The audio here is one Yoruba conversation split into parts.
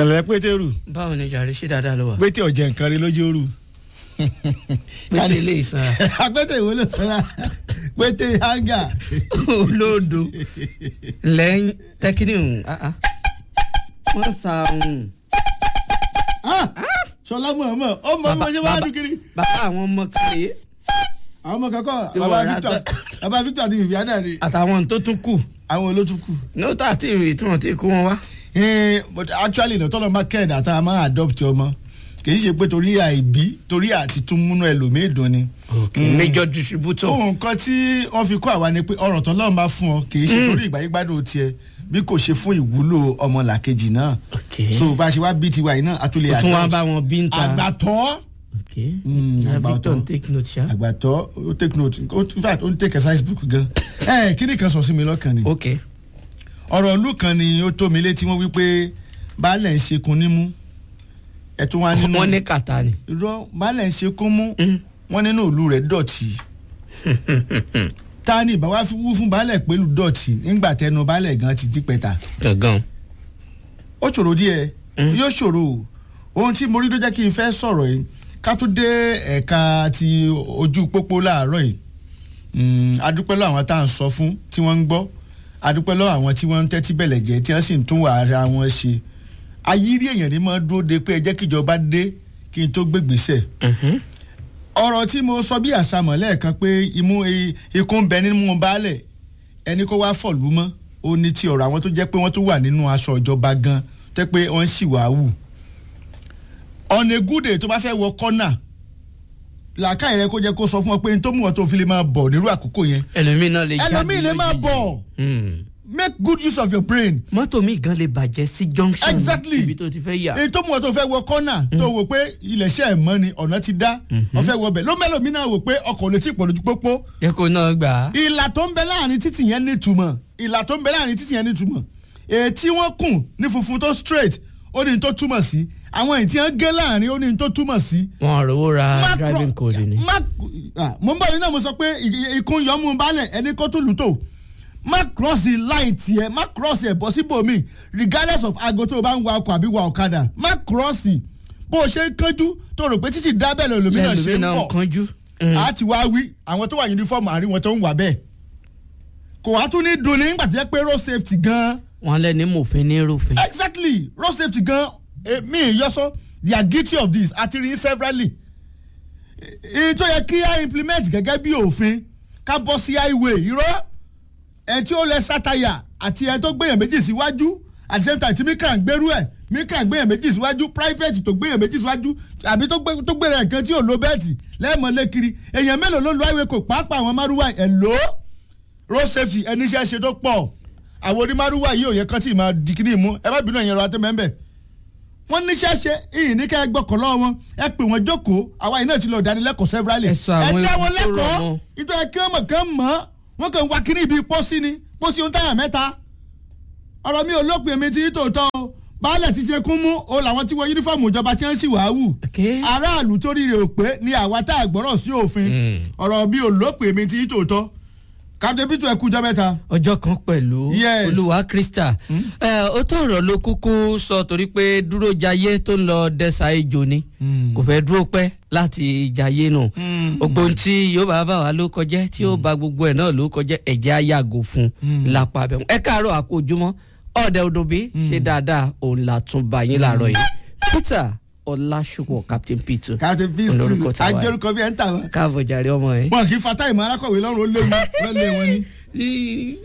ẹ̀lẹ́ pétérù báwo ni jàre ṣé dáadáa ló wà. pété ọ̀jẹ̀ nǹkan rí lójú òru. pété ilé ìsanra. apẹ́tẹ̀ ìwé ló sọ́ra pété hanga. olódo lẹ́yìn tẹ́kínì wọ́n sa ohun. sọlá mọ̀ọ́mọ̀ ó mọ bí wọ́n ṣe máa dùn kiri. bàbá àwọn ọmọ kàlẹ́ àwọn ọmọ kankan Ìwọ baba ra victor tẹ- baba victor àti viviana ni àtàwọn tó tún kù àwọn olótùkù. nóòtà àti ìwé tí wọ́n ti kó wọn wá. Eh, but actually náà tọ́lọ́ máa kẹ́ẹ̀dá tá a máa adopt ọmọ kì í ṣe pé torí àìbí torí àti tún múnú ẹlòmíì dùn ni. major distributor. ohun kan tí wọ́n fi kọ́ àwa ni pé ọ̀rọ̀ tọ́lọ́run bá fún ọ kì í ṣe torí ìgbà yín gbádùn tiẹ̀ bí kò ṣe fún ìwúlò ọmọlàkejì náà. ok so bá a ṣe wá bí tiwa yìí náà a tún lè o tún wá adopt. bá wọn bí ń ta. àgbàtọ́ ok Mm, Ah, àgbà victor ọ̀tọ̀. n take note ṣá. àgbàtọ́ ó take note ó in fact ó ń take exercise book gan. ẹ kí ni kan sọ sí mi lọ́kàn ni. ok ọ̀rọ̀ ìlú kan ni ó tó mi létí wọ́n wí pé baálẹ̀ ń ṣekun nímú ẹ̀ tún wá nínú wọ́n ní kàtà ni. irọ́ baálẹ̀ ń ṣekun mú Mm. wọ́n nínú ìlú rẹ̀ dọ̀tí ta ni ìbáwá fi wú fún baálẹ̀ pẹ̀lú dọ̀tí nígbà tẹnu baálẹ̀ gan ti dípẹ́ta gangan. ó ṣòro díẹ̀ Mm. yóò ṣòro o. ohun tí mo rí ló jẹ́ kí n fẹ́ sọ̀rọ̀ yìí ká tó dé ẹ̀ka ti ojú pópó láàárọ̀ yìí Mm, adúpẹ́ lọ́wọ́ àwọn tá à ń sọ fún tí wọ́n ń gbọ́ adúpẹ́ lọ́wọ́ àwọn tí wọ́n ń tẹ́tí bẹ̀lẹ̀ jẹ́ tí wọ́n sì ń tún wà ara wọn ṣe ayírí èèyàn ní máa dúró de pé ẹ jẹ́ kíjọba dé kí n tó gbégbèsè Mhm. ọ̀rọ̀ tí mo sọ bí àṣàmọ̀ lẹ́ẹ̀kan pé imú i- ikú ń bẹ nínú baálẹ̀ ẹni kó wá fọ̀lú mọ́ ó ní ti ọ̀rọ̀ àwọn tó jẹ́ pé wọ́n tún wà nínú aṣọ ìjọba gan tẹ́ pé wọ́n sì wá wù. on a good day tó bá fẹ́ wọ kọ́nà làákàyè rẹ kó jẹ́ kó sọ fún ọ pé n tó mú ọ tó fi lè máa bọ̀ nírú àkókò yẹn ẹlòmíì náà lè jáde ẹlòmíì lè máa lójijì. bọ̀ Hmm. make good use of your brain mọ́tò mi gan lè bàjẹ́ sí junction Exactly. ibi tó ti fẹ́ yà. èyí tó mú ọ tó fẹ́ wọ kọ́nà tó wò pé ilẹ̀ṣẹ̀ ẹ̀ mọ́ ni ọ̀nà ti dá ọ fẹ́ wọ bẹ̀ ló mẹ́lòmí náà wò pé ọkọ̀ ò lè tí ì pọ̀ lójú pópó jẹ́ kó náà gbà á. ìlà tó ń bẹ láàrin títì yẹn nítumọ̀ ìlà tó ń bẹ láàrin títì yẹn nítumọ̀ èyí tí wọ́n kùn ní funfun tó straight ó ní n tó túmọ̀ sí àwọn èyí tí wọ́n gé láàrin ó ní n tó túmọ̀ sí. wọn rówó ra Má driving cro- code ni. má ah, mo ń bọ̀ nínú mo sọ pé ì- ikún yọmú balẹ̀ ẹni kó tó lù tó má cross the line tiẹ̀ má cross ẹ̀ bọ́ síbòmí regardless of aago tó o bá ń wa ọkọ̀ àbí wa ọ̀kadà má cross bó o ṣe ń kánjú tó rò pé títí dábẹ́ lòlòmínà ṣe lẹ́lòmíì ń náà bọ̀ kánjú. a ti wá wí àwọn tó wà yunifọ́ọ̀mù àárín wọn tó ń wà bẹ́ẹ̀ kò wá tún ní dùn ní nígbà tó yẹ pé road safety gan wọn lẹni mòfin ní rúfin. exactly road safety gan eh, mi ìyọsọ they are guilty of this àti rí severally èyí tó yẹ kí a implement gẹ́gẹ́ bí òfin ká bọ́ sí highway irọ́ ẹ̀ tí ó lẹ sátayà àti ẹ̀ tó gbéyàn méjì síwájú at the same time tí mikra ń gbèrú ẹ̀ mikra ń gbéyàn méjì síwájú private tó gbéyàn méjì síwájú àbí tó gbé- tó gbéra nǹkan tí ò lo bẹ́ẹ̀tì lẹ́ẹ̀mọ́lé kiri èèyàn mélòó ló lo highway kò pàápàá àwọn márùwá ẹ̀ lò ó road safety ẹni iṣẹ́ ṣe tó pọ̀ àwọn onímárùwá yìí ò yẹ kán tí ì máa di kíní mú ẹ má bínú ẹ̀yìn ọ̀rọ̀ àtẹ́mẹ́ńbẹ̀ wọ́n níṣẹ́ ṣe ìyìn ní ká ẹ gbọ́kọ̀ lọ́wọ́ wọn ẹ pè wọ́n jókòó àwa yìí náà ti lọ ìdánilẹ́kọ̀ọ́ severally Ẹ sọ àwọn dá wọn ewu tó rọ̀ lẹ́kọ̀ọ́ mọ́. ìtọ́ ẹ kí wọ́n mọ̀ kán mọ̀ wọ́n kàn wá kíní ibi pósí ni pósí ohun táyà mẹ́ta ọ̀rọ̀ mi ò lópin èmi ti tòótọ́ o baálẹ̀ ti ṣe kún mú o làwọn tí wọ yúnífọ̀mù ìjọba tí wọ́n sì wá wù Okay. aráàlú tó ríre ò pé ni àwa tá a gbọ́rọ̀ sí òfin Mm. ọ̀rọ̀ mi ò lópin èmi ti tòótọ́ kájọbítù ẹkú jọ mẹ́ta. ọjọ́ kan pẹ̀lú Yes. olúwa krista ẹ ó tó ọ̀rọ̀ ló kúkú sọ torí pé dúró jayé tó ń lọ dẹ́sà ejò ni kò fẹ́ dúró pẹ́ láti jayé nù ogbon tí yóò bá bá wa ló kọjẹ́ tí yóò bá gbogbo ẹ̀ náà ló kọjẹ́ ẹ̀jẹ̀ á yàgò fún lápá abẹ́mu ẹ káàárọ̀ àkójúmọ́ ọ̀dẹ odòbí ṣe dáadáa òun là tún bá yín láàárọ̀ yìí peter ọlásùpọ̀ captain peter káàtó bíi olórúkọ stu tàwa yìí. ajórúkọ bíi ẹ̀ ń tà wọ́n. káàbọ̀ jàre ọmọ ẹ̀. wọn kì í fa táìmù alákọ̀wé lọ́rùn ó léwu lọ́lẹ̀ wọn ni. tí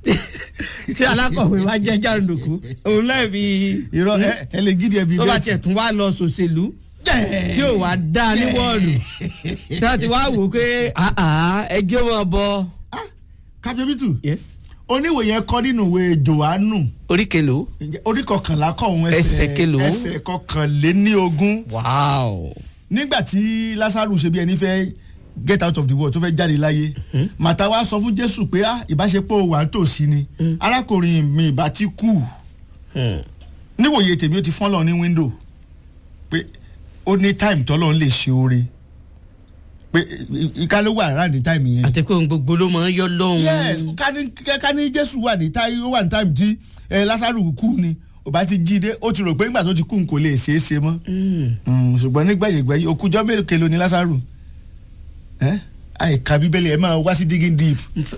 tí alákọ̀wé bá jẹ́ jàǹdùkú òun náà fi irọ́ ẹ ẹ lè gidi ẹ bíi tó bá bẹ́ẹ̀tì. tiẹ̀ tún wá lọ sòṣèlú tí ò wá dá ní wọ́ọ̀lù tí wọ́n ti wá wò ó pé àá ẹjọ́ wọn bọ. kájọbítù yes oníwòye kọ́ nínú ìwé johannu orí kelo. ǹjẹ́ orí kọkànlá kọ̀ ọ̀hún Ẹsẹ̀ kélòó? ẹsẹ̀ kọkànléní ogún wow. nígbà tí lásàrù ṣe bí ẹni fẹ́ get out of the world tó fẹ́ jáde láyé màtá wa sọ fún jésù pé ah ìbáṣepọ̀ wà ń tòsí ni arákùnrin mi ìbá ti kú Hmm. níwòye tèmi ó ti fọ́n lọ ní window pé ó ní time tọ́lọ́ ń lè ṣe oore pé ìka ló wà ráàdì time yẹn. àti pé ohun gbogbo ló máa ń yọ lọ́hùn. yes ká ní ká ní jésù wà ní táyé ó wà ní time tí ẹ lásàrù kú ni ò bá ti jí dé ó ti rò pé nígbà tó ti kú n kò lè ṣeé ṣe mọ́ Mm, ṣùgbọ́n nígbàyègbàyè okùjọ́ mélòó kelo ni lásàrù ẹ́ àìka bíbélì ẹ̀ máa wá sí digging deep.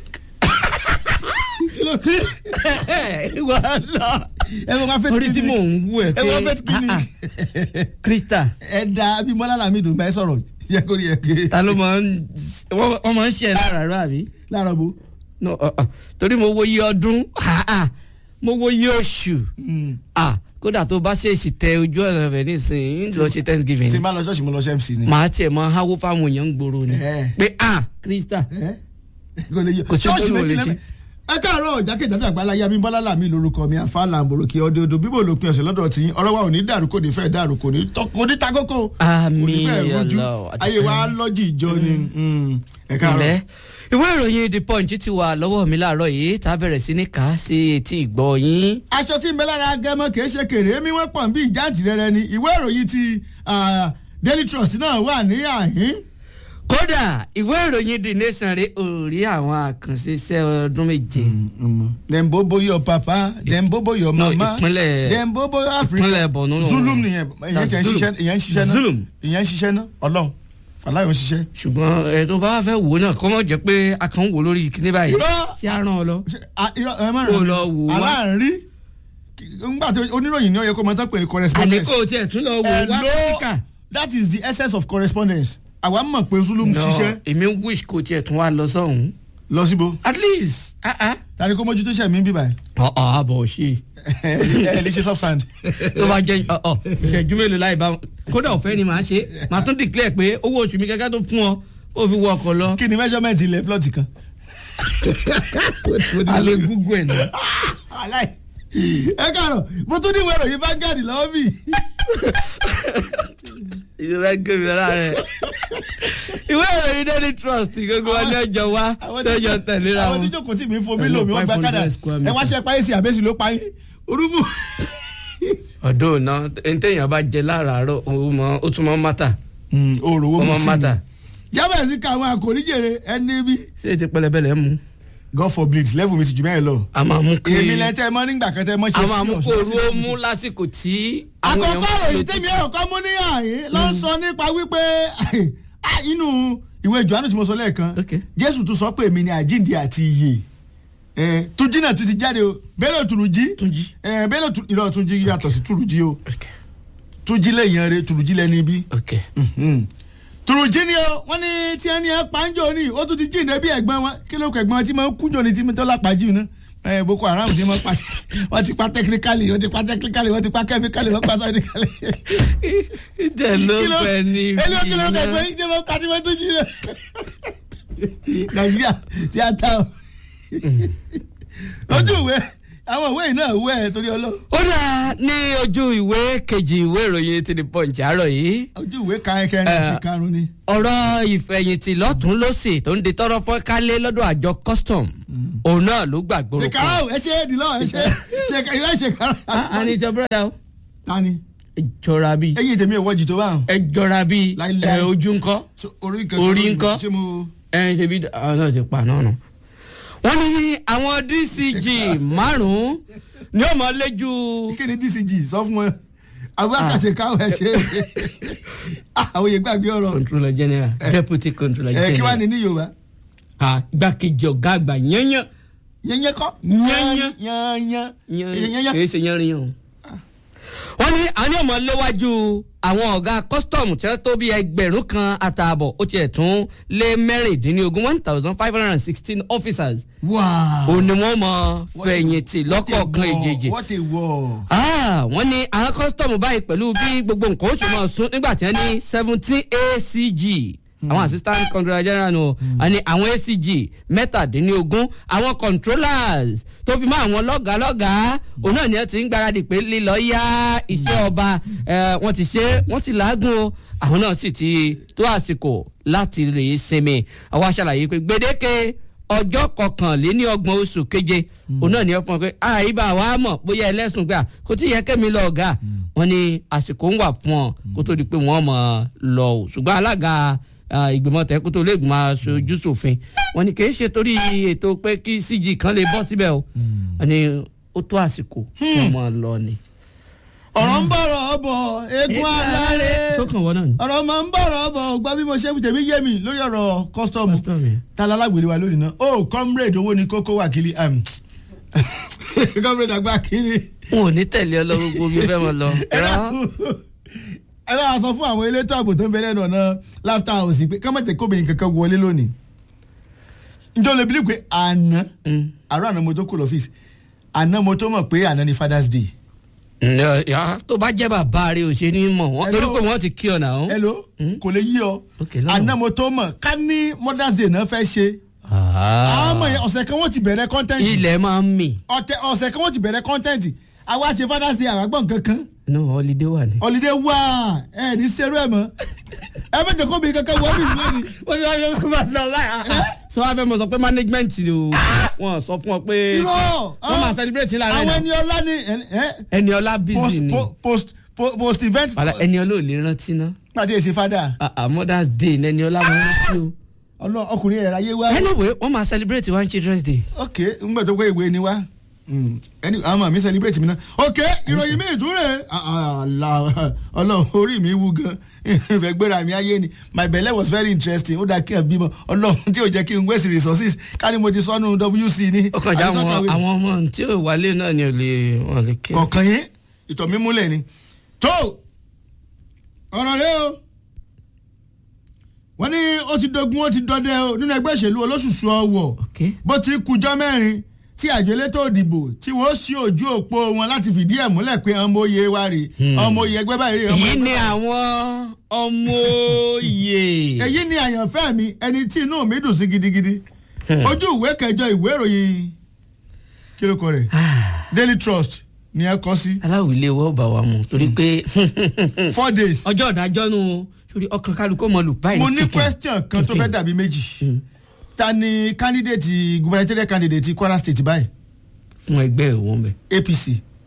ìwọ lọ ẹ wọ́n fẹ́ orí tí mò ń wú ẹ ẹ wọ́n fẹ́ pé ah, ah, krista ẹ da abimọ́lá làmídùn bá ẹ sọ̀rọ̀ yẹ kó rí ẹ ké ta ló máa ń wọ́n wọ́n máa ń ṣe ẹ̀ láràárọ̀ àbí. láàárọ̀ bó. no uh, uh, torí mo wo iye ọdún ah, ah, mo wo iye oṣù ah, kódà tó bá ṣèṣì tẹ ojú ọ̀nà rẹ̀ nísìnyí ń lọ ṣe thanksgiving tí ni n bá lọ ṣọ́ọ̀ṣì mo lọ ṣe mc ni. màá tiẹ̀ mọ háwó fáwọn èèyàn ń gbòòrò ni Eh. pé ah krista ẹ kò lè yọ Kò sí ṣọ́ọ̀ṣì tó lè méjì ṣe. lẹ́mẹ̀. ẹ káàárọ̀ jákèjádò àgbáláyé abímbọ́lá làmí lórúkọ mi àfàlà àmbòròkè ọdẹọdọ bíbò lópin ọ̀sẹ̀ lọ́dọ̀ tí ọ̀rọ̀ wa ò ní dàrú kò ní fẹ́ dàrú kò ní tọ́- kò ní ta kókó kò ní Àmín, fẹ́ rújú Allah, ayé wa lọ́jì ìjọ ni Mm. ẹ káàárọ̀. ilẹ̀ ìwé ìròyìn the punch ti wà lọ́wọ́ mi láàárọ̀ yìí tá a bẹ̀rẹ̀ sí ní kà á sí etí ìgbọ́ yín aṣọ tí ń bẹ lára agẹmọ kìí ṣe kèrè èmi wọn pọ̀ bí ìjáǹtì rẹ ni ìwé ìròyìn ti ah, daily trust náà wà ní àhín. kódà ìwé ìròyìn the nation rè orí àwọn àkànṣe iṣẹ́ ọdún méje dem bobo your papa dem bobo your No, mama ìpínlẹ̀- dem bobo your africa ìpínlẹ̀ Borno ló wà. zulum nìyẹn ìyẹn tẹ̀ ń ṣiṣẹ́ ìyẹn ń ṣiṣẹ́ náà Zulum. ìyẹn ń ṣiṣẹ́ náà ọlọ́run fàlàyé ń ṣiṣẹ́. ṣùgbọ́n ẹ tó bá fẹ́ wò náà kọ́ mọ̀ jẹ́ pé a kàn ń wò lórí kíní báyìí Irọ́. tí a ràn ọ lọ. Ṣé, ah, irọ́, ẹ má Kó ràn mí. lọ wò wá. aláàárín ngbà tí oníròyìn ní ọyẹ kó máa tán pé ní correspondence. àníkó tiẹ̀ tún lọ wò wá Hello, áfíríkà. that is the essence of correspondence àwa mọ̀ pé zulum No, ṣiṣẹ́ èmi wish kó tiẹ̀ tún wá lọ sọ́hún. lọ síbo at least ah ah. tani kó mójútó ṣẹ̀ mí bí báyìí ọ̀ ọ̀ àbọ̀ ṣe ẹ lè ṣe soft sand. tó bá jẹ́ ọ̀ ọ̀ ìṣẹ́jú mélòó láì bá kódà ọ̀fẹ́ ni màá ṣe màá tún declare pé owó oṣù mi kẹ́kẹ́ tó fún ọ ó fi wọ ọkọ̀ lọ. kí ni measurement ilẹ̀ plot kan. alẹ́ gúgú ẹ̀ náà. aláì ẹ káàárọ̀ mo tún ní ìwé ìròyìn Vanguard lọ́wọ́ mi. ìrora gèmí lára rẹ̀ ìwé ìròyìn daily trust gbogbo wọn ní ọjọ́ wa lọ́jọ́ tẹ̀léra àwọn tí wọn. jókòó tí mi fún mi lò mí wọ́n gba kádà 500 square ẹ wá ṣe páyé sí àbẹ́sì ló páyé orúmú. ọ̀dọ́ náà ẹni téèyàn bá jẹ láràárọ̀ ó mọ- ó tún mọ́ mátà òòrò owó ó mo mọ́ ti mátà mi. jábẹ̀ sí ká àwọn àkòrí jèrè ẹni bí. ṣé ti pẹlẹbẹlẹ mú God forbid level mi ti jù bẹ́ẹ̀ lọ. a máa mú kí èmi lẹ́tẹ̀ mọ́ nígbà kan tẹ́ mọ́ ṣe a máa mú serious kó lọ sí orú ó level mú tí- lásìkò tí àwọn àkọ́kọ́ èèyàn òyìn tẹ́mi ẹ̀rọ kan mú ní àyè ló ń sọ nípa wípé ah, inú ìwé Jòhánù tí mo sọ lẹ́ẹ̀kan Okay. Jésù tún sọ pé èmi ni àjíǹde àti ìyè Eh, Túnjí náà tún ti jáde o Bello Turunji Túnjí. Eh, Bello Tu- ìrọ̀ Túnjí yàtọ̀ sí Turunji o Túnjí lẹ́yìn rẹ̀ Turunji lẹ́ni bí ok Turunji ni o wọ́n ní tí ẹni ẹ pàǹjọ ni ó tún ti jíǹde bí ẹ̀gbọ́n wọn kí ló kọ ẹ̀gbọ́n wọn tí máa ń kúnjọ ni tí tó lápàjì ní ẹ Boko Haram tí wọ́n pa wọ́n ti pa technically wọ́n ti pa technically wọ́n ti pa chemically wọ́n pa scientifically ìdẹ ló fẹ ní ẹni ó kí ló kẹ pé iná ṣé mo pàṣẹ mo tún jí rẹ nàìjíríà tí a ta o ojú ìwé àwọn ìwé yìí náà wẹ ẹ torí ọlọ ó dà ní ojú ìwé kejì ìwé ìròyìn ti di punch àárọ̀ yìí ojú ìwé kẹrin àti karùn ni. ọ̀rọ̀ ìfẹ̀yìntì lọ́tún lọ́sì tó ń di tọrọ fọ́nkálé lọ́dọ̀ àjọ custom òun náà ló gbàgbóró kan. ṣèkárà ẹ ṣe é dìlọ ẹ ṣe ṣe ìwé ṣèkárà. a ní ìjọ búrọ́dà o tani ẹ jọra bíi eyín tèmi ìwọ jì tó bá hàn. ẹ jọra bíi Láíláí. ẹ ojú ńkọ́ orí nǹkan Orí ńkọ́? ṣé mo. ẹ ṣe bí àwọn náà ti pa náà nù. wọ́n ní àwọn dcg márùn-ún ni ó mọ lẹ́jú kí ni dcg sọ fún wọn àwọn àkàṣe káwọn ẹ ṣe àwọn yẹn gbàgbé ọ̀rọ̀ controller general deputy controller ẹ kí wàá general ní ní yorùbá Ah, igbákejì ọ̀gá àgbà yányán yẹnyẹ kọ. Yányán. yányán yányán yányán. kìí ṣe yánrin o. wọ́n ní àwọn ọmọ léwájú àwọn ọ̀gá kọ́sítọ́ọ̀mù tí wọ́n tó bí ẹgbẹ̀rún kan àtààbọ̀ ó tiẹ̀ tún lé mẹ́rìndínlógún one thousand five hundred and sixteen officers wow. òun ni wọ́n mọ fẹ̀yìntì lọ́kọ̀ọ̀kan ìjèjì. what a war. Ah, wọ́n ní àwọn kọ́sítọ́ọ̀mù báyìí pẹ̀lú bí gbogbo nǹkan ó ṣe máa sún nígbà tí wọ́n ní seventeen acg àwọn assistant controller general nù àní àwọn acg mẹ́tàdínlógún àwọn controllers tó fi mọ́ àwọn lọ́gàálọ́gàá òun náà ni wọ́n ti ń gbáradì pé lílọ yá iṣẹ́ ọba eh, wọ́n ti ṣe wọ́n ti làágùn o àwọn náà sì ti tó àsìkò láti lè sinmi àwọn aṣàlàyé pé gbèdéke ọjọ́ kọkànléní ọgbọ̀n oṣù keje òun náà ni wọ́n fún ọ pé àìbá wa mọ̀ bóyá ẹlẹ́sùn gbà kó tí yẹ kẹ́mi lọ ọ̀gá wọn ni àsìkò ń wà fún ọ kó tó di pé wọ́n mọ̀ lọ o ṣùgbọ́n alága ah, ìgbìmọ̀ tẹ́kótó lè gbìmọ̀ aṣojú ṣòfin wọn ni kì í ṣe torí ètò pé kí cg kan lè bọ́ síbẹ̀ o wọn ni ó tó àsìkò kí wọ́n mọ̀ lọ ni. ọ̀rọ̀ ń bọ̀rọ̀ bọ̀ eégún aláré tó kàn wọ́n náà ni. ọ̀rọ̀ máa ń bọ̀rọ̀ bọ̀ gbọ́ bí mo ṣe tèmi yé mi lórí ọ̀rọ̀ kọ́sítọ́ọ̀mù Custom yẹn. tala alágbèrè wa lónìí náà ó comrade owó ni kókó wákìlì comrade àgbà kìíní. n ò ní tẹ̀lé ọ lọ gbogbo bí o fẹ́ mọ lọ. ẹ dákun ẹ bá wa sọ fún àwọn elétò ààbò tó ń bẹ lẹ́nu ọ̀nà laughter house pé kámẹ́tẹ̀ kóbìnrin kankan wọlé lónìí njọ́ lè bílí pé àná Mm. àárọ̀ àná mo tó kó lọ́fíìsì àná mo tó mọ̀ pé àná ni father's day Ǹjẹ́, yà, tó bá jẹ́ bàbá rẹ̀ ò ṣe ní mọ̀ wọ́n torí Hello. pé wọ́n ti kí ọ náà. hello Mm. kò lè yí ọ Ok, lọ́nà. àná mo tó mọ̀ ká ní mother's day náà fẹ́ ṣe àwọn ọmọ yẹn ọ̀sẹ̀ kan wọ́n ti bẹ̀rẹ̀ content ilẹ̀ máa ń mì. ọ̀tẹ̀ ọ̀sẹ̀ kan wọ́n ti bẹ̀rẹ̀ content àwa ṣe father's day àràgbọ̀n kankan no holiday wà ní. holiday wà ẹ ní serú ẹ mọ́ ẹ bẹ́ẹ̀ kóbìnrin kankan wọ́n bí lónìí. ó ti wá yọ kó máa lọ láyà. sọ wá fẹ́ mọ̀ sọ pé management ni o wọ́n sọ fún ọ pé irọ́ wọ́n máa celebrate lára àwọn ẹ̀ ẹni náà. ọlá ni ẹ- ẹ, ẹni ọlá post busy ni po- post po- post event Wàlá, ẹni ọlá ò lè rántí ná. pàdé èsì fada Ah, ah, mother's day ní ẹni ọlá máa ń rántí o. ọlọ ọkùnrin ẹ̀rọ ayé wa anyway wọ́n máa celebrate one children's day. ok ngbẹ tó pé ìwé ni wá Mm, ẹni àwọn ọmọ mi celebrate mi náà ok ìròyìn mi ìtúrẹ̀ ọlọ́run orí mi wú gan ìfẹ́ gbéra mi ayé ni my belle was very interesting ó dáa kí ẹ bímọ ọlọ́run tí ò jẹ́ kí n waste resources ká ní mo ti sọnù wc ní ó kàn já àbí àwọn sọ́kàwé. àwọn ọmọ tí ò wálé náà ni ò lè wọn lè kí. kọ̀ọ̀kan yín ìtọ̀ mi múlẹ̀ ni. tó ọ̀rọ̀ rẹ o wọ́n ní ó ti dogun ó ti dọdẹ o nínú ẹgbẹ́ ìṣèlú olóṣùṣù ọwọ́ ok bó ti kújọ́ mẹ́rin tí àjọ elétò òdìbò tí wọ́n sí ojú òpó wọn láti fìdí ẹ̀ múlẹ̀ pé ọmọ oyè wa rè ọmọ oyè ẹgbẹ́ báyìí rè ọmọ èyí ẹgbẹ́ ni àwọn ọmọ òye. èyí ni àyànfẹ́ mi ẹni tí inú mi dùn sí gidigidi ojú ìwé kẹjọ ìwé ìròyìn kí ló kọ rẹ̀ Daily Trust ni ẹ kọ sí aláwìlé wọ́n bá wa mú torí pé four days. ọjọ́ ìdájọ́ nù o torí ọkàn kálukú mọ lù báyìí. mo ní kẹ̀kẹ́. question kan tó fẹ́ kẹ̀kẹ́. dàbí méjì ta ni candidate gubernatorial candidate Kwara State báyìí fún ẹgbẹ́ ìwọ̀n bẹ̀. APC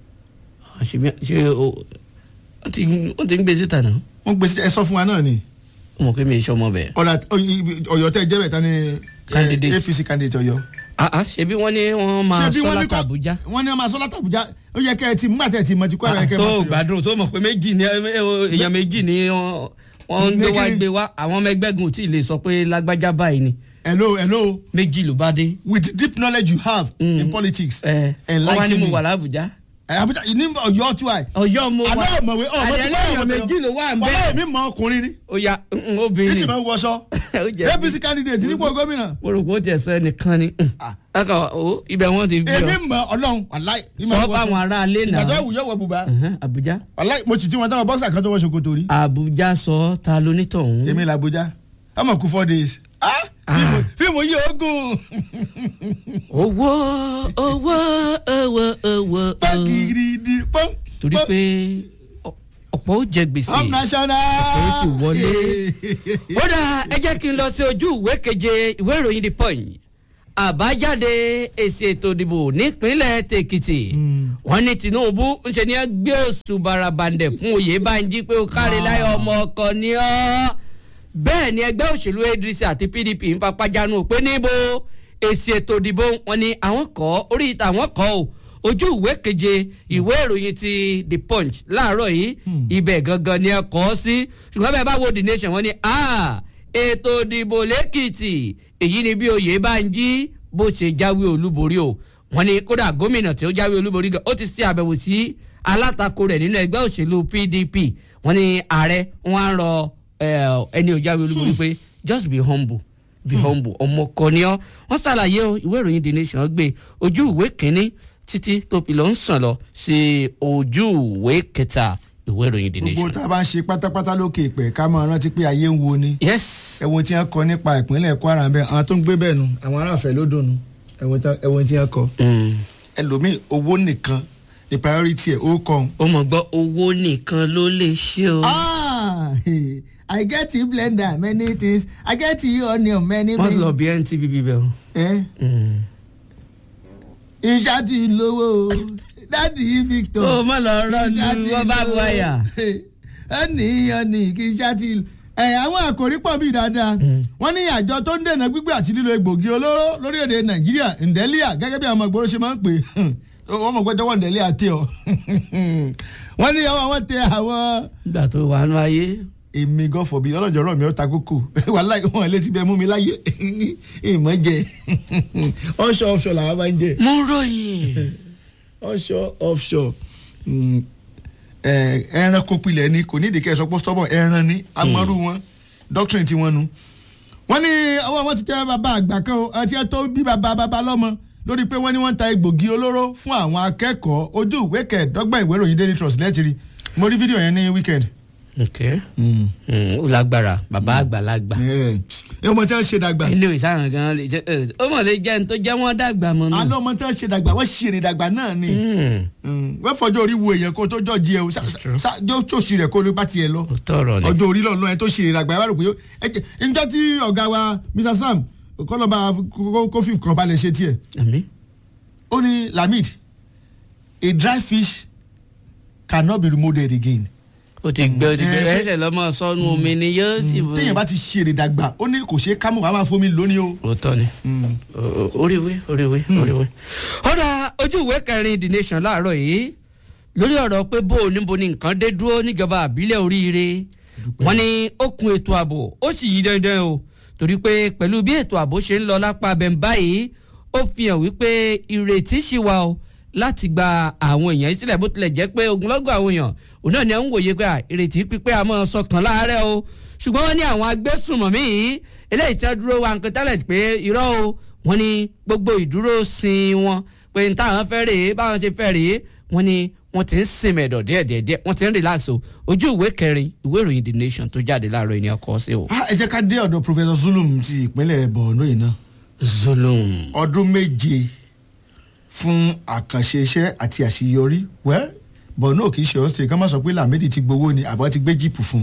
ṣe ṣe o wọ́n ti wọ́n ti ń gbé síta náà wọ́n gbé sí ẹ sọ fún wa náà ni wọ́n mọ̀ pé mi ì sọmọ bẹ̀. ọ̀dà Ọ̀yọ́ tẹ́ jẹ́ bẹ̀ ta ni eh, Candidate. APC candidate Ọ̀yọ́. àá ṣebí wọ́n ní wọ́n máa Ṣebí sọ wọ́n ní láti kọ́- Àbújá. wọ́n ní wọ́n máa sọ láti Àbújá ó yẹ kẹ́ ẹ ti múgbà tẹ́ ẹ ti mọ ti Kwara yẹ kẹ́ ẹ tó máa fi- gbádùn tó mọ̀ pé méjì ni èèyàn méjì ni wọ́n wọ́n ń gbé wá Méjì. gbé wá àwọn ọmọ ẹgbẹ́ gun ò tí ì lè sọ pé lágbájá báyìí ni hello hello méjì ló bá dé. with the deep knowledge you have Mm. in politics ẹ wọ́n wá ní enlighten mo me wà lábùjá. ẹ Àbújá ní Ọ̀yọ́ tí wà ọ̀yọ́ mo wà àná ọ̀mọ̀wé ọ̀mọ̀ tí àdéhùn èèyàn méjì ló wà ń bẹ́ẹ̀. ọ̀mọ̀ mi mọ ọkùnrin ni ó ya mm, kí sì obìnrin máa ń wọṣọ Ó jẹ́ APC candidate nípò gómìnà mo rò pé ó tiẹ̀ sọ ẹnìkan ni aka o ibẹ̀ wọ́n ti bí èmi ọ mọ Ọlọ́run wàláì sọ fáwọn aráalé náà ìgbàjọ́ ìwúyọ̀ wọ bùbá Ẹ̀hẹ́n, Àbújá wàláì mo sì ti wọn táwọn bọ́ksà kan tó wọ́n ṣòkòtò rí Àbújá sọ ta lonítọ̀hún. èmi làbújá ọmọ kú four days ah fíìmù fíìmù yìí ogun owó owó owó owó. pàkìrìdì pọ́n torí pé ọ- ọ̀pọ̀ ó jẹ gbèsè. up national Ọ̀pọ̀ ó sì wọlé. ó dà ẹ jẹ́ kí n lọ sí ojú ìwé keje ìwé ìròyìn the punch àbájáde èsì ètò ìdìbò nípínlẹ̀ tèkìtì wọ́n ní tinubu ń ṣe ní ẹ gbé oṣù barabandẹ̀ fún oyèbánjí pé ó kárí láyọ̀ ọmọ ọkọ ni ọ́ bẹ́ẹ̀ ni ẹgbẹ́ òṣèlú adc àti pdp ń papájánu pé níbo èsì ètò ìdìbò wọn ni àwọn kọ́ orí ìta àwọn kọ́ o ojú ìwé keje ìwé ìròyìn ti the punch láàárọ̀ yìí ibẹ̀ gangan ni ẹ kọ́ ọ sí ṣùgbọ́n bẹ́ẹ̀ bá wo the nation wọ́n ní ah ètò ìdìbò lẹ́kìtì èyí ni bí oyèbánjí bó ṣe jáwé olúborí o wọ́n ní kódà gómìnà tí ó jáwé olúborí gan ó ti ṣe àbẹ̀wò sí alátakò rẹ̀ nínú ẹgbẹ́ òṣèlú pdp wọ́n ní ààrẹ wọn á rọ eh, ẹni ò jáwé olúborí pé just be humble be humble ọmọ kan ni ọ wọ́n ṣàlàyé o ìwé ìròyìn the nation gbé ojú ìwé kínní títí tó fi lọ ń sàn lọ sí ojú ìwé kẹta ìwé ìròyìn the gbogbo nation. tá a bá ń ṣe pátápátá lókè ìpẹ́ ká máa rántí pé ayé ń wo ni yes ẹ̀wọ̀n tí wọ́n kọ nípa ìpínlẹ̀ Kwara ń bẹ àwọn tó ń gbé bẹ́ẹ̀ nu àwọn aráàfẹ́ ló dùn nu ẹ̀wọ̀n tí wọ́n kọ mm. ẹlòmíì owó nìkan ní priority ẹ̀ ó kọ́ ó mọ̀ gbọ́ owó nìkan ló lè ṣe o. ah I get you blender many things I get you onion many wọ́n many. lọ bí ntv bíbẹ̀ o. Eh? Mm. iṣẹ́ ti lówó dádì Victor. ó má lọ rọ́ọ̀nù Iṣẹ́ ti wọ́n bá bu lówó. àyà. ẹnì ẹnì kì í ṣá ti ẹ àwọn àkòrí pọ̀ bí dáadáa wọ́n ní àjọ tó ń dènà gbígbé àti lílo egbògi olóró lórílẹ̀‐èdè nàìjíríà ndẹ́líà gẹ́gẹ́ bí àwọn ọmọ ìgboro ṣe máa ń pè wọ́n mọ̀ pé jọ̀wọ́ ǹdẹ̀lẹ́ àti ọ̀ wọ́n ní ọwọ́ wọn tẹ àwọn nígbà tó wà nù ayé. èmi gan fọ̀bí lọ́lọ́jọ́ rọ̀ mí ó ta kókò wàhálà wọn létí bẹ́ẹ̀ mú mi láyé ìmọ̀ jẹ onshore offshore làwọn máa ń jẹ mo ròyìn. onshore offshore mm, eh, ẹranko pilẹ̀ ni kò ní ìdíkẹ́ ẹ̀sọ́ pọ́ stọ́bọ̀ ẹran ni amọ́rú wọn doctrine tí wọ́n nu. wọ́n ní ọwọ́ wọn ti tẹ́ bàbá àgbà kan o àti ẹ̀tọ́ bí bàbá bàbá lọ́mọ lórí pé wọ́n ní wọ́n ń ta egbògi olóró fún àwọn akẹ́kọ̀ọ́ ojú ìwé kẹẹ̀ẹ́dọ́gbọ̀n ìwé ìròyìn daily trust lẹ́tìrì mo rí fídíò yẹn ní weekend. ok Mm, ó lágbára bàbá àgbàlagbà. ẹ ọmọ tí wọ́n ṣe dàgbà ilé ìwé sáà gan lè jẹ ẹ, ó mọ̀ lè jẹ́ ní tó jẹ́ wọ́n dàgbà mọ́ nù. àná ọmọ tí wọ́n ṣe dàgbà wọ́n ṣèrè dàgbà náà ni Mm, wọ́n fọjọ́ orí wo èèyàn kó tó jọ́ jí ẹ o true. jọ́ ṣòṣì rẹ̀ kó ló bá tiẹ̀ lọ. ó tọrọ ni. ọjọ́ orí lọ́nà ẹ tó ṣe ìrìnàgbà ẹ wá rò pé ó- ẹ jẹ́ njọ́ tí ọ̀gá wa Mr Sam kọ́lọ́ba kófì kan balẹ̀ ṣe tiẹ̀ àmì. ó ní Lamid a dry fish cannot be remolded again. ó ti gbẹ ó ti gbẹ Eh, ẹsẹ̀ lọ́mọ sọnù omi ni yóò sì bọ̀. téèyàn bá ti ṣe ìrìnàgbà ó ní kò ṣe é kámú wàá máa fomi lónìí o. òótọ́ ni O- o- oríwé oríwé oríwé. ọ̀dà ojú ìwé kẹrin the nation láàárọ̀ yìí lórí ọ̀rọ̀ pé bó o níbo ni nǹkan dé dúró níjọba àbílẹ̀ oríire wọ́n ní ó kun ètò ààbò ó sì yí dandan o torí pé pẹ̀lú bí ètò ààbò ṣe ń lọ lápá abẹ́ báyìí ó fi hàn wípé ìrètí ṣì wà o láti gba àwọn èèyàn yìí sílẹ̀ bó tilẹ̀ jẹ́ pé ogunlọ́gọ̀ àwọn èèyàn òun náà ni à ń wòye pé à, ìrètí pípé àmọ́ sọkàn láàárẹ̀ o ṣùgbọ́n wọ́n ní àwọn agbésùnmọ̀mí yìí eléyìí tí wọ́n dúró wa nǹkan tẹ́lẹ̀ pé irọ́ o wọ́n ní gbogbo ìdúró sin wọn pé n táwọn fẹ́ rèé báwọn ṣe fẹ́ rèé wọ́n ní wọ́n ti ń sinmi ẹ̀dọ̀ díẹ̀díẹ̀ wọ́n ti ń relax o ojú ìwé kẹrin ìwé ìròyìn the nation tó jáde láàárọ̀ ènìyàn kọ́ sí o. Ah, ẹ jẹ́ ká dé ọ̀dọ̀ Professor Zulum ti ìpínlẹ̀ Borno yìí náà zulum. ọdún méje fún àkànṣe iṣẹ́ àti àṣeyọrí wẹ́ Borno kì í ṣe ọ̀sẹ̀ ká má sọ pé Lamidi ti gbowó ni àbọ̀ ti gbé jíìpù fún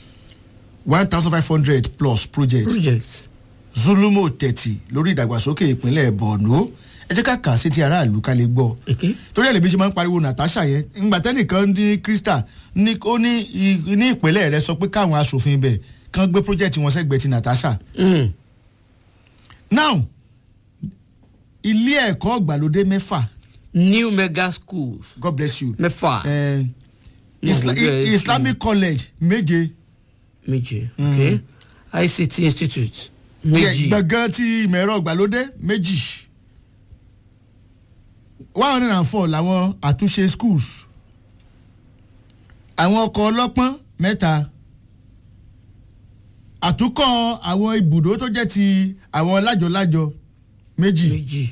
one thousand five hundred plus project project. Zulumo thirty lórí ìdàgbàsókè ìpínlẹ̀ Borno ẹ jẹ́ ká kà á sí ti aráàlú ká lè gbọ́ èké. torí ẹ̀ lè bí ṣe máa ń pariwo Natasha yẹn ńgbà tẹ́nìkan ní Crystal ní ó ní i- ní ìpínlẹ̀ rẹ̀ sọ pé káwọn aṣòfin bẹ̀ kán gbé project wọn sẹ́gbẹ̀ẹ́ ti Natasha Mm. now ilé ẹ̀kọ́ ìgbàlódé mẹ́fà new mega schools God bless you mẹ́fà eh, No, Isla gbogbo ẹ̀- Islamic College méje méje ok ICT institute méjì gbọ̀ngàn ti ìmọ̀ ẹ̀rọ ìgbàlódé méjì one hundred and four làwọn àtúnṣe schools àwọn ọkọ̀ ọlọ́pọ́n mẹ́ta àtúkọ̀ àwọn ibùdó tó jẹ́ ti àwọn lájọ-lájọ méjì méjì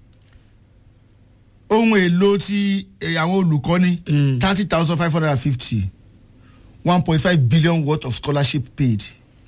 ohun èlò ti eh, àwọn olùkọ́ni Mm. thirty thousand five hundred and fifty one point five billion worth of scholarship paid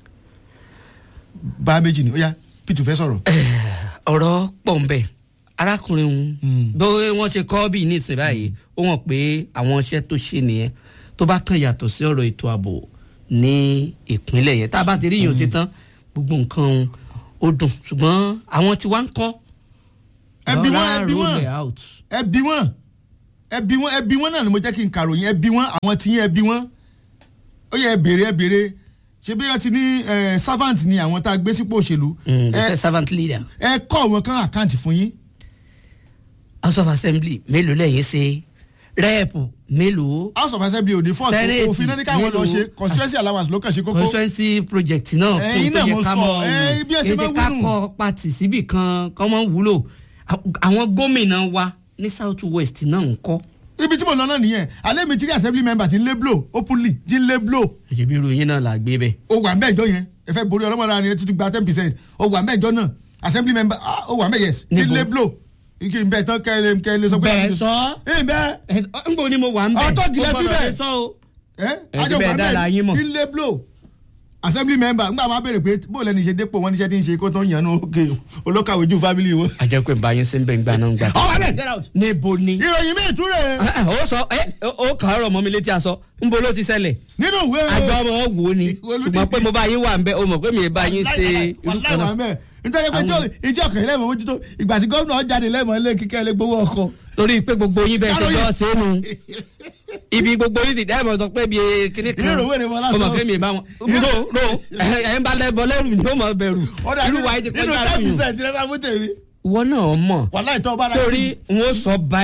bá méjì ni ó yá Peter fẹ́ sọ̀rọ̀. ọ̀rọ̀ pọ̀ ń bẹ̀ arákùnrin òun Mm. bí wọ́n ṣe kọ́ bí ní ìsìn báyìí ó hàn pé àwọn iṣẹ́ tó ṣe nìyẹn tó bá kàn yàtọ̀ sí ọ̀rọ̀ ètò ààbò ní ìpínlẹ̀ yẹn tá a bá ti rí yìí ó ti tán gbogbo nǹkan ó dùn ṣùgbọ́n àwọn tí wá ń kọ́ ẹbí wọn lọ́ra ẹbí wọn roll it out. ẹbí wọn ẹbí wọn ẹbí wọn náà ni mo jẹ́ kí n kàròyìn ẹbí wọn àwọn tí yín ẹbí wọn ó yẹ ẹ béèrè ẹ béèrè ṣé bí wọ́n ti ní eh, servant ni àwọn tá a gbé sípò òṣèlú Mm, the ẹ servant leader ẹ kọ́ wọn kán àkáǹtì fún yín house of assembly mélòó lẹ́yìn ṣe rẹ́ẹ̀pù mélòó house of assembly òde fọ́ọ̀tù Senate, òfin náà ní káwọn lọ mélòó? ṣe constituency allowance ló kàn ṣe kókó constituency project náà Ẹ̀yin náà mo sọ, ẹ, bí ẹ ṣe máa ń ká wí nù. kọ pati síbì kan kọ́ mọ́ wúlò àwọn gómìnà wa ní south west náà ń kọ́ ibi tí mo lọ náà nìyẹn alẹ́ mi ti rí assembly member ti ń lé blow openly ti ń lé blow ẹ̀jẹ̀ bí ìròyìn náà là gbé bẹ́ẹ̀. ó wà mẹ́jọ yẹn ẹ fẹ́ borí ọlọ́mọdé ni ẹ ti tún gba ten percent ó wà mẹ́jọ náà assembly member ah, ó wà mẹ́ yes ti ń Níbo? lé blow ike ń bẹ tán kẹ́lẹ́ kẹ́lẹ́ sọ pé bẹ́ẹ̀ sọ ẹ bẹ́ẹ̀ ẹ ń gbọ́ ni mo wà ń bẹ̀ Ọ̀tọ̀ gilẹ̀ Mo fi gbọ́dọ̀ bẹ́ẹ̀. lè sọ o. ẹ Ẹ àjọ ti bẹ́ẹ̀ wà dára yín mẹ́ mọ̀. ti ń lé blow assembly member ńgbà máa béèrè pé bó lẹni ṣe dépò wọn níṣẹ́ tí ń ṣe kó tó ń yànnú òkè olókàwé ju family wọn. àjẹpẹ́ báyìí ṣe ń bẹ̀ ń gbà náà ń gbà. ọ wà bẹ́ẹ̀ get out. níbo ni. ìròyìn mi ìtúrẹ̀ Ah, ah, ó sọ ẹ ó kàn án rọ̀ mọ́ mi létí aṣọ ń bo ló ti ṣẹlẹ̀ nínú ìwé àjọ ọmọ wò ó ni Olùdíje. ṣùgbọ́n pé mo bá yín wà ń bẹ o mọ̀ pé mi ì bá yín ṣe irú kan náà. náà. nítorí pé tí ìjọ ọkàn lẹ́mọ̀ mójútó ìgbà tí gómìnà jáde lẹ́mọ̀ ilé kíkẹ́ lé gbowó ọkọ̀. lórí pé gbogbo yín bẹ́ẹ̀ ṣe Káròyìn. jọ́ ṣe é nu ibi gbogbo yín ti dáìmọ̀ sọ pé bí kíní kan Ìrò wèrè wọn lásán. o mọ̀ pé mi ì bá wọn ro ro ẹ̀ ń bá lẹ́bọ̀ lẹ́rù ni ó mọ̀ bẹ̀rù ọ̀dà irú nínú wa yìí ti nínú kọjá ten àfihàn percent rẹ máa mú tèmi. ìwọ náà mọ̀ wàhálà ìtọ́ bára torí n ó sọ báyìí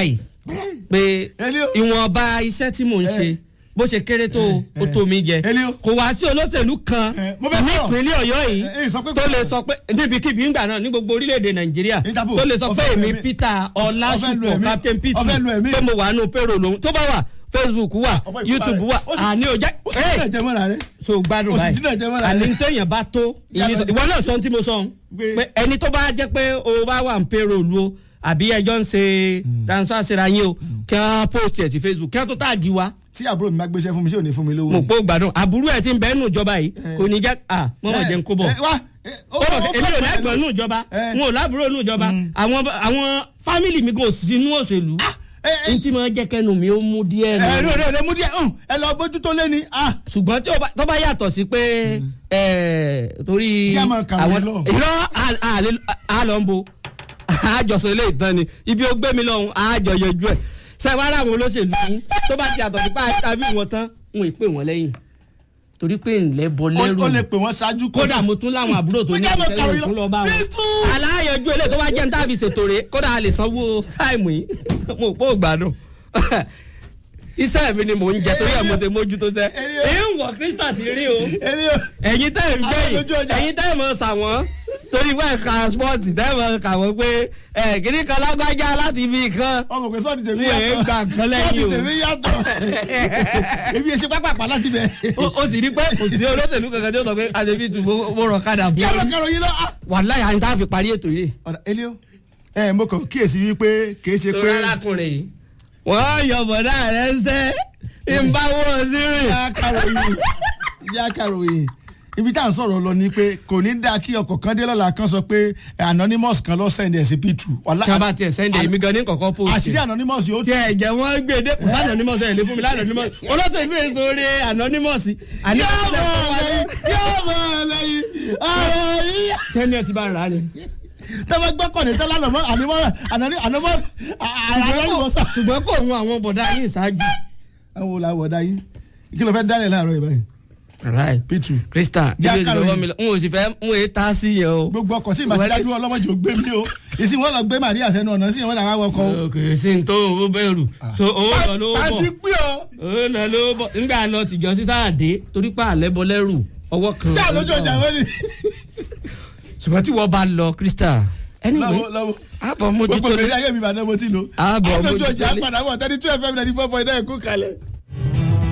pé Elio. ìwọ̀nba iṣẹ́ tí mò ń ṣe bó ṣe kéré tó o, ó tó mi jẹ Elio. kò wá sí olóṣèlú kan Eh, mo fẹ́ ní sọ̀rọ̀. ìpínlẹ̀ ọ̀yọ́ yìí Eh, eh, sọ pé tó kò- lè sọ pé níbikíbi ńgbà náà ní gbogbo orílẹ̀-èdè nàìjíríà Interpol, tó lè sọ pé ọfẹ́ lu èmi ẹ̀mí. peter ọfẹ́ lu ọlásùpọ̀ ẹ̀mí. captain peter ọfẹ́ lu ẹ̀mí. pé mo wà nù payroll lòun tó bá wà facebook wà ọmọ ìfúnpá youtube rẹ̀. wà Ó sì- àní ọjà ó sì dín ẹ̀jẹ̀ mọ́ra rẹ̀. so gbádùn Ó sì báyìí dín ẹ̀jẹ̀ mọ́ra àní rẹ̀. téèyàn bá tó ìní sọ- Yàtọ̀- ìwọ náà sọ ohun tí mo sọ ohun Pé- pé ẹni tó bá jẹ́ pé o bá wà ń payroll o àbí ẹjọ́ ń ṣe transfer síra yín o kí wọ́n post ẹ̀ sí facebook kí wọ́n tó táàgì wa tí àbúrò mi bá gbéṣẹ́ fún mi ṣé ò ní fún mi lówó. mo pò gbádùn àbúrò ẹ̀ ti ń bẹ́ẹ̀ nù ìjọba yìí kò ní jẹ́ à mọ́mọ́ jẹ́ ń kó bọ̀ Eh, wá, eh, ó- ó bọ̀ ó- èmi ò ó- lẹ́gbọ̀n nù ìjọba Eh. n ò lábúrò nù ìjọba àwọn àwọn fámìlì mi kò sí inú òṣèlú eh, eh. n tí mo jẹ́ kẹnu mi ó mú díẹ̀ ẹ ẹ nù ẹ ẹ mú díẹ̀ hàn, ẹ lọ bójú tó lé ní. ah, ṣùgbọ́n tí ó bá- tó bá yàtọ̀ sí pé ẹ̀, torí Kí a máa kàwé lọ. irọ́ à- à- lè- à lọ ń bo àjọsọ ilé ìtàn ni ibi ó gbé mi lọ́hùn àjọ yọjú ẹ̀ sẹ́wọ́n àwọn olóṣèlú yín tó bá ti yàtọ̀ sí pé àbí wọn tán wọn ì pè wọ́n lẹ́yìn torí pé ńlẹ́ bọ ó lẹ́rù ó lè pè wọ́n ṣáájú kó- kódà mo tún láwọn àbúrò tó ní Pé ká máa ìṣẹ́yìn kàwé òkú lọ. lọ bá wọn Kristu! aláyọjú ilé tó bá jẹ́ ní tàbí ṣètò rẹ̀ kódà a lè sanwó táìmù yìí mo pò gbádùn iṣẹ́ mi ni mò ń jẹ torí ẹ̀ mo ti mójútó sẹ́ Èyí- èyí ń wọ̀ kírísítà sí rí o Èmi ò- ẹ̀yin tẹ́ ẹ̀ ń Àwọn lójú gbẹ̀yìn ọjà. ẹ̀yin tẹ́ ẹ̀ mọ̀ sàwọ́n torí wọ́n ẹ̀ka spọ́ọ̀tì tẹ́ ẹ̀ mọ̀ kà wọ́n pé ẹ̀ kíní kan lágbájá láti fi kan ọmọ pé sọ́ọ̀tì tèmi Wọ́n ẹ̀ yàtọ̀ gbà kan lẹ́yìn o. sọ́ọ̀tì tèmi yàtọ̀ èmi èsì pápápá láti bẹ̀. ó ó sì rí pé kò sí olóṣèlú kankan tí ó sọ pé àdébí tù mo rọ̀ kadà kí a máa fún kàrò yín lọ. ah. wàláyà àyìn tá a fi parí ètò yìí. ọ̀dà Elio ẹ mo kàn kíyèsí wípé kì í ṣe torí pé arákùnrin yìí. wọ́n yọ bọ̀dá rẹ̀ ń sẹ́ ìbáwọ̀ sí rìn. yá kàròyìn yá kàròyìn ibi tá à ń sọ̀rọ̀ lọ ni pé kò ní dáa kí ọkọ̀ kan dé lọ́la kan sọ pé anonymous kan lọ send ẹ̀ sí p2. Wàlá- tí a bá tiẹ̀ sẹ́ndẹ̀ èmi gan ní kọ̀kọ́ post. àṣírí anonymous yóò tí ẹ jẹ́ wọ́n gbé dé kò sí anonymous ẹ̀ lé fún mi lá anonymous olóòtú ìbí èso orí anonymous. àní yóò ọ̀sẹ̀ mọ̀ tó wá lẹ́yìn dé. yóò mọ̀ lẹ́yìn ọ̀rọ̀ yìí. sẹ́ni ẹ ti bá ń rà á ni. tẹ́wọ́ gbọ́ kọ́ni tẹ́lá anonymous anonymous anonymous. ṣùgbọ́n kò mú àwọn bọ̀dá yìí ṣáájú. àwọn olàwọ̀ ọ̀dà yìí kí ló fẹ́ dálẹ̀ láàárọ̀ yìí báyìí aláì p2. krista Já ibi kàròyìn. ìlọ́wọ́ mi lọ n ò sì fẹ́ n ò yé tá sí yẹn o. gbogbo ọkọ̀ tí ìmọ̀sí dájú ọlọ́mọdé ò gbé mi o ìsìn wọn lọ gbé Màríà sẹ́nu ọ̀nà sí ìwọ́n làwọn awọkọ̀ o. kò sí ní tó owó bẹ̀rù so owó lọ ló a bọ̀ ti pín ọ. owó lọ ló bọ̀ nígbà lọ tìjọ sí sáàdé torí pé àlẹ́ bọ lẹ́rù ọwọ́ kan. tí àlójó ọjà wọn ni. ṣùgbọ́n tí wọ́n bá lọ krista anyway lọ́wọ́ lọ́wọ́ àbọ̀ mójútó gbogbo ìgbésí ayé mi ìbàdàn mo ti lò. Ààbọ̀ àlójó mójútó ọjà lé. padà wọ̀ thirty two fm ninety four point nine kú kalẹ̀.